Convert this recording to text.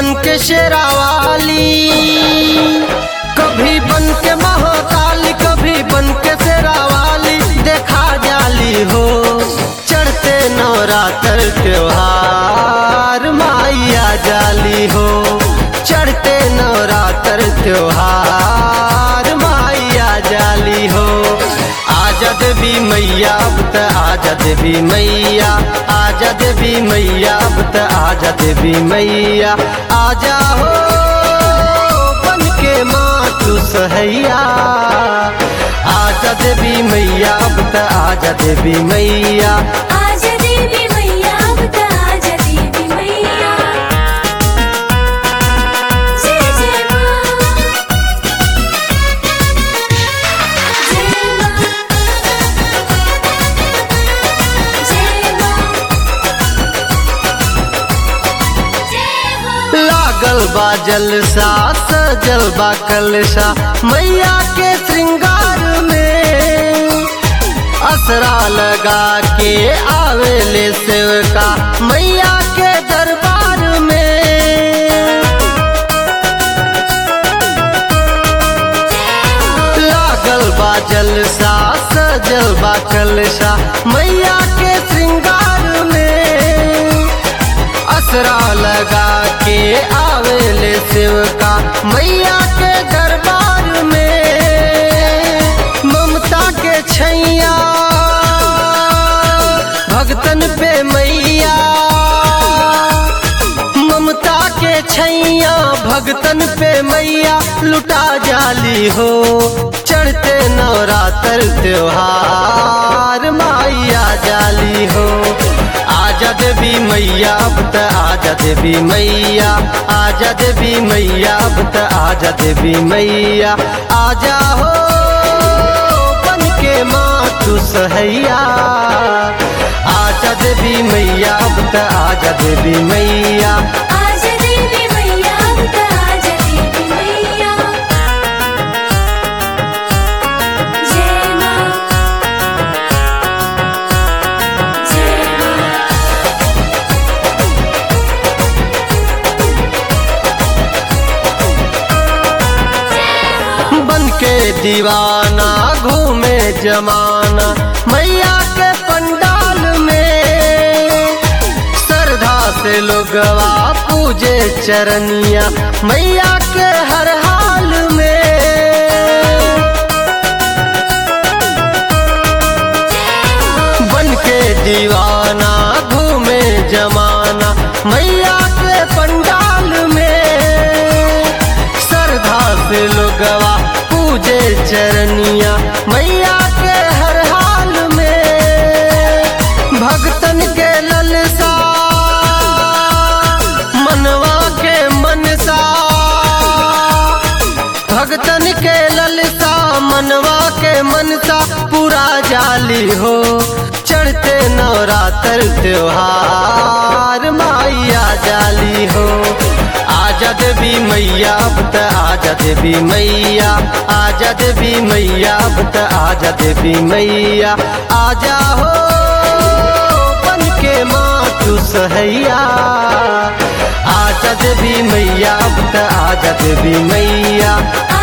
बन के शेरावाली कभी बन के महाकाली कभी बन के शेरावाली देखा जाली हो चढ़ते नवरात्र त्योहार माइया जाली हो चढ़ते नवरात्र त्योहार माइया जाली हो आजा देवी मैया अब त आजा देवी मैया आजा देवी मैया अब त आजा देवी मैया आजा हो बन के माँ तू सहैया आजा देवी मैया अब त आजा देवी मैया आजा देवी मैया बता आजा देवी मैया जय जय माँ जय माँ जय माँ जय हो लागल बा जलसा सजल बा कलशा मैया के श्रृंगार में असरा लगा के आवेले सेवका मैया के दरबार में लागल बा जलसा सजल बा कलशा मैया के श्रृंगार में असरा लगा के आवेले सेवका मैया के दरबार में ममता के छैया भगतन पे मैया ममता के छैया भगतन पे मैया लुटा जाली हो चढ़ते नवरात्र त्योहार माइया जाली हो आजा देवी मैया अब त आजा देवी मैया आजा देवी मैया अब त आजा देवी मैया आजा हो बन के माँ तू सहैया आजा देवी मैया अब त आजा देवी मैया आजा देवी मैया बता आजा देवी मैया जय माँ जय माँ बन के दीवाना घूमे जमाना मैया के पंडाल में श्रद्धा से लोगवा पूजे चरनिया मैया के हर हाल में बन के दीवाना घूमे जमाना मैया के पंडाल में श्रद्धा से लोगवा पूजे चरनिया मैया के हर हाल में भक्तन के ललसा मनवा के मनसा भगतन के ललसा मनवा के मनसा पूरा जाली हो चढ़ते नवरात्र त्योहार माइया जाली हो आजा देवी मैया अब त आजा देवी मैया आजा देवी मैया अब त आजा देवी मैया आजा हो बन के माँ तू सहैया आजा देवी मैया अब त आजा देवी मैया